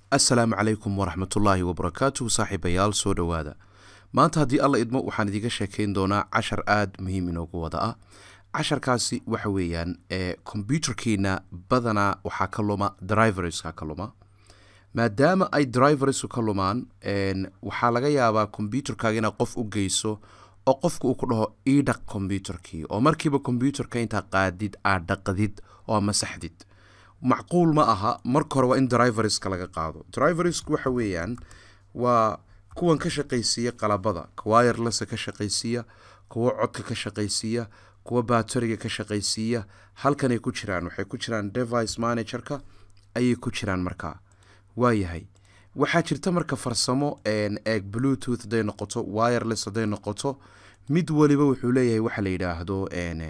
assalaamu calaykum waraxmatullaahi wabarakaatuhu saaxiibayaal soo dhowaada maanta haddii alla idmo waxaan idiga sheekayn doonaa cashar aada muhiim inoogu wada ah casharkaasi waxa weeyaan ee kombyuterkiina badanaa waxaa ka luma driverska ka luma maadaama ay driversku ka lumaan waxaa laga yaabaa kombyuterkaaga inaad qof u geyso oo qofka uu ku dhaho ii dhaq kombyuterkii oo markiiba kombyuterka intaa qaadid aad dhaqdid oo masaxdid macquul ma aha marka hore waa in driverska laga qaado driversku waxa weeyaan waa kuwan ka shaqaysiiya qalabada wirelessa ka shaqaysiiya kuwa codka ka shaqaysiiya kuwa bateriga ka shaqaysiiya halkanay ku jiraan waxay ku jiraan device managerka ayay ku jiraan markaa waayahay waxaa jirta marka farsamo eeg bluetooth haday noqoto wireless haday noqoto mid waliba wuxuu leeyahay waxa la yidhaahdo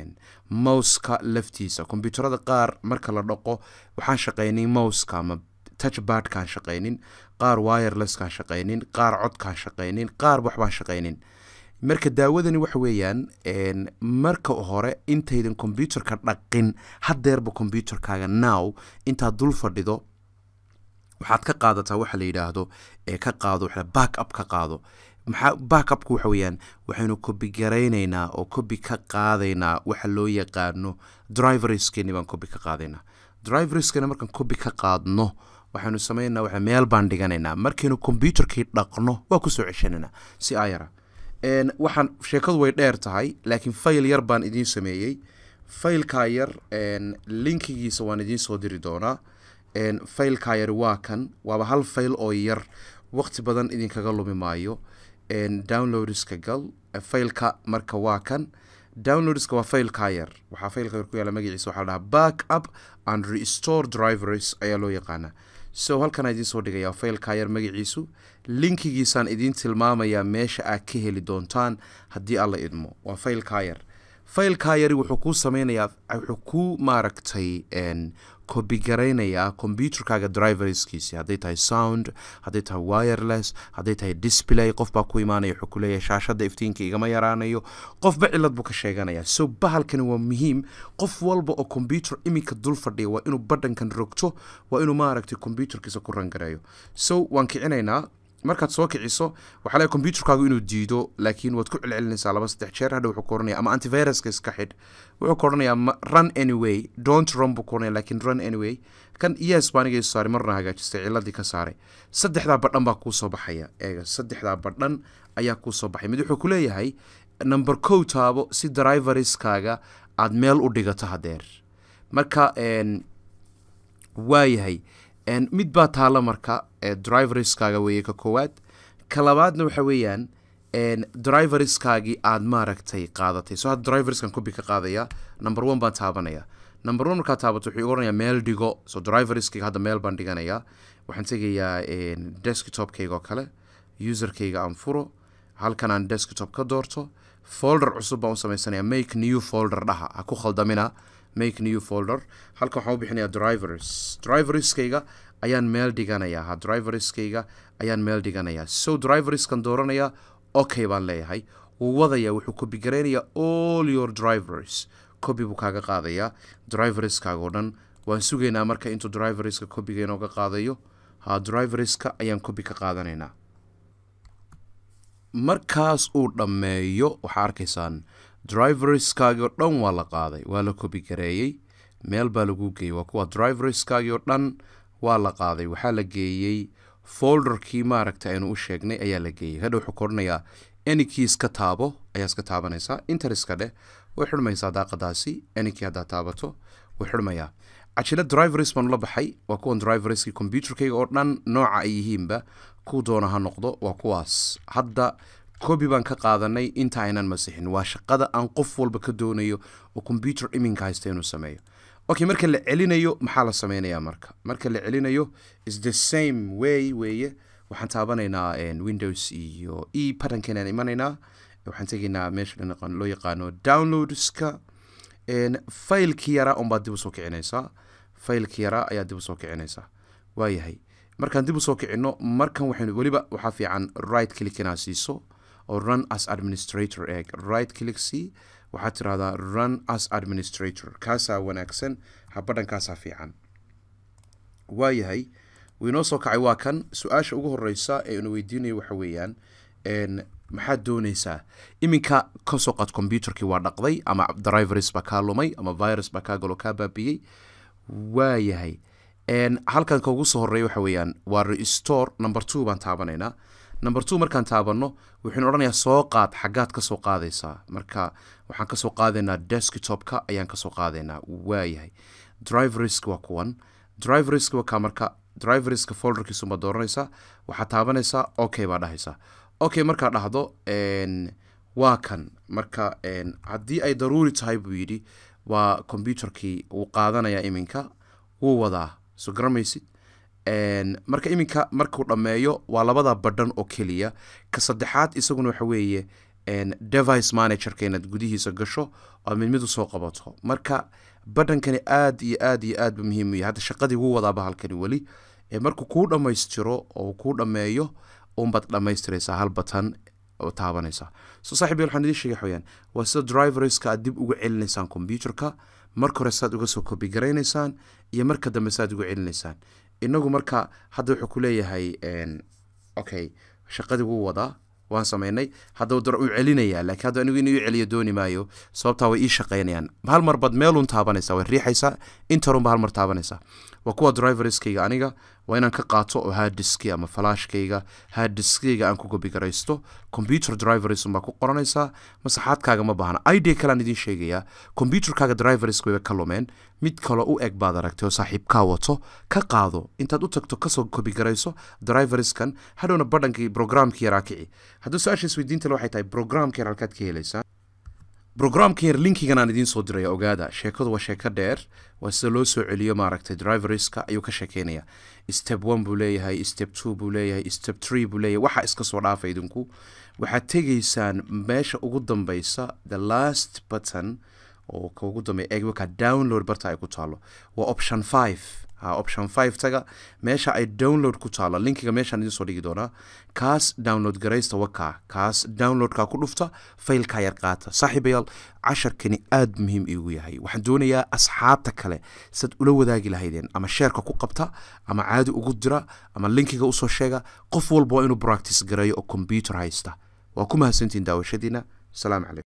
mouska laftiisa kombyuuterada qaar marka la dhaqo waxaan shaqaynin mouska ama touchbadkaan shaqaynin qaar wirelesskaan shaqaynin qaar codkaan shaqaynin qaar waxbaan shaqaynin marka daawadani waxa weeyaan marka hore intaydan kombyuterka dhaqin hadeerba kombyuterkaaga now intaad dul fadhido waxaad ka qaadataa waxa la yidhaahdo ee ka qaado back up ka qaado maxaa back upka waxa weeyaan waxaynu kobi garaynaynaa oo kobi ka qaadaynaa waxa loo yaqaano driverskeeni baan kobi ka qaadaynaa driverskeena markaan kobi ka qaadno waxaynu sameynaa waxa meel baan dhiganaynaa markaynu kombyuterkii dhaqno waa kusoo ceshananaa si ayara waxaan sheekadu way dheer tahay laakiin fayl yar baan idiin sameeyey faylkaa yar linkigiisa waan idiin soo diri doonaa faylkaa yar waa kan waaba hal fayl oo yar waqti badan idinkaga lumi maayo downloadska gal faylka marka waa kan downloadska waa faylkaa yar waxaa faylka yar ku yaala magaciisa waxaa la dhahaa back up and restore drivers ayaa loo yaqaanaa so halkanaa idiin soo dhigaya faylkaa yar magaciisu linkigiisaan idiin tilmaamayaa meesha aad ka heli doontaan haddii alla idmo waa faylkaa yar faylkaa yari wuxuu kuu sameynayaa wuxuu kuu maaragtay kobigaraynayaa kombyuterkaaga driverskiisi hadday tahay sound hadday tahay wireless hadday tahay display qof baa ku imaanaya wuxuu ku leeyahay shaashadda iftiinka igama yaraanayo qofba cilad buu ka sheeganaya so bahalkani waa muhiim qof walba oo kombyuter iminka dul fadhiya waa inuu badhankan rogto waa inuu maaragtay kombyuterkiisa ku rangareeyo so waan kicinaynaa markaad soo kiciso waxaa leeyahay kombyuterkaagu inuu diido laakiin waad ku celcelinaysaa laba saddex jeer hadha wuxuu ku oranaya ama antiviruska iska xidh wuxuu ku oranayaa run anyway don't run buu ku oranaya laakiin run anyway kan yes baa aniga saaray marna hagaajistay ciladii ka saaray saddexdaa badhan baa kuu soo baxaya eega saddexdaa badhan ayaa kuu soo baxay mid wuxuu ku leeyahay number kow taabo si driverskaaga aad meel u dhigato hadeer marka waayahay mid baa taalla marka driverskaaga weeye ka koowaad ka labaadna waxa weeyaan driverskaagii aad maaragtay qaadatay so hadda driverskan kobi ka qaadaya number one baan taabanaya number one markaa taabato wuxuu oranayaa meel dhigo so driverskayga hadda meel baan dhiganayaa waxaan tegayaa desktopkayga oo kale userkayga aan furo halkan aan desktop ka doorto folder cusub baan u samaysanaya make new folder dhaha ha ku khaldamina make new folder halkan waxaan u bixinayaa drivers driverskayga ayaan meel dhiganayaa ha driverskayga ayaan meel dhiganayaa so driverskan dooranaya okay baan leeyahay wuu wadaya wuxuu kobi garaynayaa all your drivers kobi buu kaaga qaadayaa driverskaaga oo dhan waan sugaynaa marka intuu driverska kobiga inooga qaadayo ha driverska ayaan kobi ka qaadanaynaa markaas uu dhammeeyo waxaa arkaysaan driverskaagii oo dhan waa la qaaday waa la kobi gareeyey meel baa lagu geeyey waa kuwa driverskaagii oo dhan waa la qaaday waxaa la geeyey folderkii maaragta aynu u sheegnay ayaa la geeyey hadha wuxuu koranayaa enikii iska taabo ayaa iska taabanaysaa interiska dheh way xidhmaysaa daaqadaasi enikii haddaa taabato way xidhmayaa cajila drivers baan ula baxay waa kuwan driverskii kombyuterkayga oo dhan nooca ay yihiinba ku doona ha noqdo waa kuwaas hadda kobi baan ka qaadanay inta aynan masixin waa shaqada aan qof walba ka doonayo oo kombyuter iminka haysta inuu sameeyo okay marka la celinayo maxaa la sameynayaa marka marka la celinayo is the same way weeye waxaan taabanaynaa windows iyo e patternkanaan imanaynaa waxaan tegaynaa meesha loo yaqaano downloadska faylkii yaraa unbaad dib usoo kicinaysaa faylkii yaraa ayaa dib usoo kicinaysaa waayahay markaan dib usoo kicino markan waxaynu weliba waxaa fiican right click inaa siiso oo run as administrator eeg right click c waxaad tirahdaa run as administrator kaasaa wanaagsan habadhankaasaa fiican waayahay wuu inoo soo kacay waa kan su-aasha ugu horeysa ee ina weydiinayo waxa weeyaan maxaad dooneysaa iminka kasoo qaad computerkii waa dhaqday ama drivers baa kaa lumay ama virus baa kaa galo kaa baabiyey waayahay halkan ka ugu soo horeeya waxa weeyaan waa restore number two baan taabanaynaa number two markaan taabano wuxuuna odhanayaa soo qaad xaggaad kasoo qaadaysaa marka waxaan kasoo qaadaynaa desktopka ayaan kasoo qaadaynaa waayahay driversk waa kuwan driversk waa kaa marka driverska folderkiisubaad dooranaysaa waxaad taabanaysaa okay baa dhahaysaa okay markaa dhahdo waa kan marka haddii ay daruuri tahay buu yidhi waa computerkii wuu qaadanayaa iminka wuu wadaa soo garamaysid marka iminka markuu dhammeeyo waa labada badhan oo keliya ka saddexaad isaguna waxa weeye device managerka inaad gudihiisa gasho oo mid mid usoo qabato marka badhankani aad iyo aad iyo aad bu muhiim u yahay hadda shaqadii wuu wadaaba halkani weli markuu kuu dhammaystiro oo kuu dhammeeyo unbaad dhammaystiraysaa hal batan oo taabanaysaa so saaxib waxaan idiin sheegay waxaweyaan waa sida driverska aad dib uga celinaysaan computerka marka hore saad uga soo kobi garaynaysaan iyo marka dambe saad uga celinaysaan inagu marka hadda wuxuu ku leeyahay okay shaqadii wuu wadaa waan sameynay hadda dar uu celinayaa laakiin hadda anigu inuu celiyo dooni maayo sababtaa way ii shaqeynayaan hal mar baad meelun taabanaysaa way riixaysaa interunba hal mar taabanaysaa waa kuwa driverskayga aniga waa inaan ka qaato oo harddiski ama falaashkayga harddiskayga aan ku gobi garaysto computer driversn baa ku qoranaysaa masaxaadkaaga ma baahna idea kalean idiin sheegayaa computerkaaga drivers wayba ka lumeen mid kaloo u eg baad aragtay oo saaxiibkaa wato ka qaado intaad u tagto kasoo kobi garayso driverskan hadhowna badhankii programkii yaraa kici hadduu su-aasha isweydiintale waxay tahay programka yar halkaad ka helaysaa brograamka yar linkigan aan idiin soo diraya ogaada sheekadu waa sheeko dheer waa sida loo soo celiyo maaragtay driverska ayuu ka sheekeynaya step one buu leeyahay step two buu leeyahay step tree buu leeyahay waxa iska soo dhaafa idinku waxaad tegaysaan meesha ugu dambeysa the last button oo ka ugu dambeya eegwaka download barta ay ku taalo waa option five ha option five taga meesha ay download ku taalo linkiga meeshaan idiin soo dhigi doonaa kaas download garaysta wakaa kaas downloadka ku dhufta faylkaa yar qaata saaxiibayaal casharkani aada muhiim iigu yahay waxaan doonayaa asxaabta kale sad ula wadaagi lahaydeen ama sheerka ku qabta ama caadi ugu dira ama linkiga usoo sheega qof walba waa inuu practice gareeyo oo combyuter haysta waa ku mahadsantiin daawashadiina asalaamu calaykum